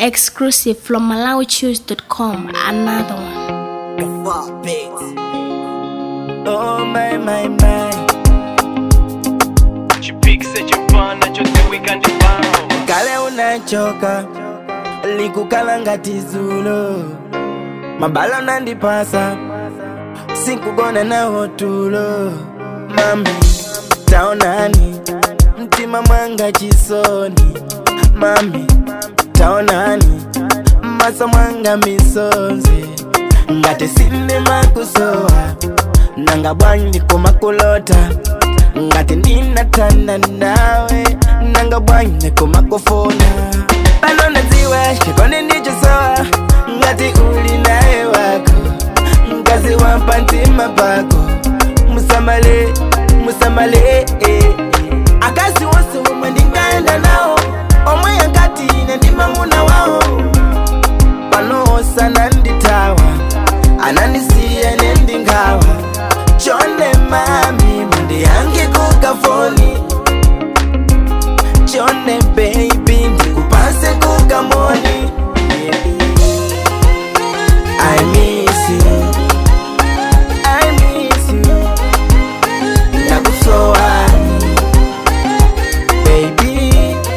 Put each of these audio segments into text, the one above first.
Exclusive from MalawiChoose.com. Another one. Oh my my my chipikise chipana chodziwika ndi pawo kale unachoka likukala ngati zulo mabala nandipasa sikugona nawo tulo mami taonani mtima mwanga chisoni mami taonani masa mwanga misonzi ngati sindimakusowa nanga bwanji kumakulota ngati ndinatana nawe nanga bwanji kumakufuna pano nadziwa chikondi ndichosowa ngati uli naye wako mkazi wampa mtima pako musamale musamale eh, eh. akazi wonse omwe ndingaenda nawo omwe yakati ine ndimamuna wawo panosa nanditawa anandisiya nendingawa chonde mami mundiyange kukafoni chonde baby ndikupase kukamoni I miss you I miss you ndakusowani baby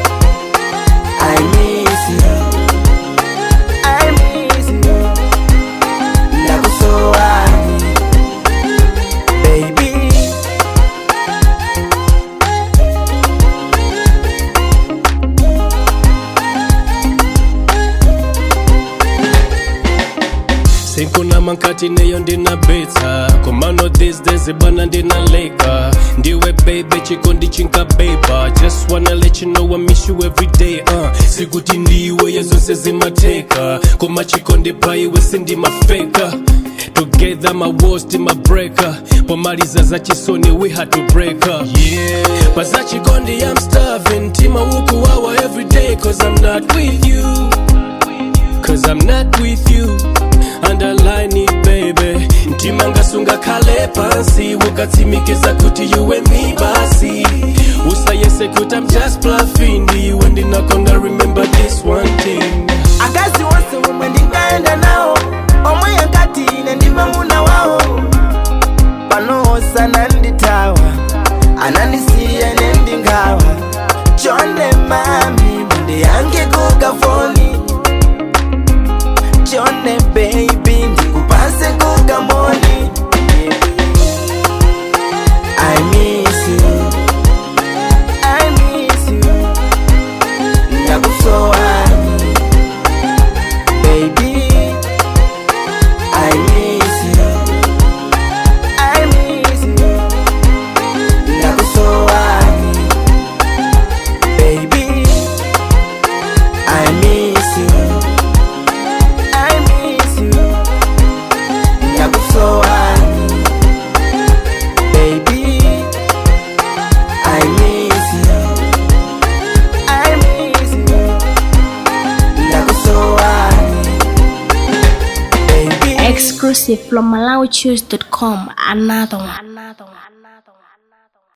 I miss you I miss you ndakusowani baby sinkuna mankati neyo ndinabetsa komano these days bana ndinaleka ndiwe baby chikondi chinkabeba just wanna let you know I miss you every day uh. sikuti ndiwe yazonse zimateka koma chikondi paiwe sindimafeka together my worst my breaker pomaliza za chisoni we had to break up yeah but za chikondi I'm starving tima wuku wawa every day cause I'm not with you Cause I'm not with you Underline it baby Ntima ngasunga kale pansi Ukatsimikiza kuti you and me basi Usayese kuti I'm just bluffing You and ndinakonda remember this one thing akazi wonse omwe ndingaenda nawo omwe yakati ine ndimamuna wawo panosa nanditawa anandisiya nendingawa chonde mami mundiyange kukafoni chonde baby ndikupase kukamoni I miss you I miss you ndakusowani baby I miss you I miss you ndakusowani baby I miss you I miss you ndakusowani baby I miss you I miss you ndakusowani baby Exclusive from MalawiChoose.com. Another one. Another one.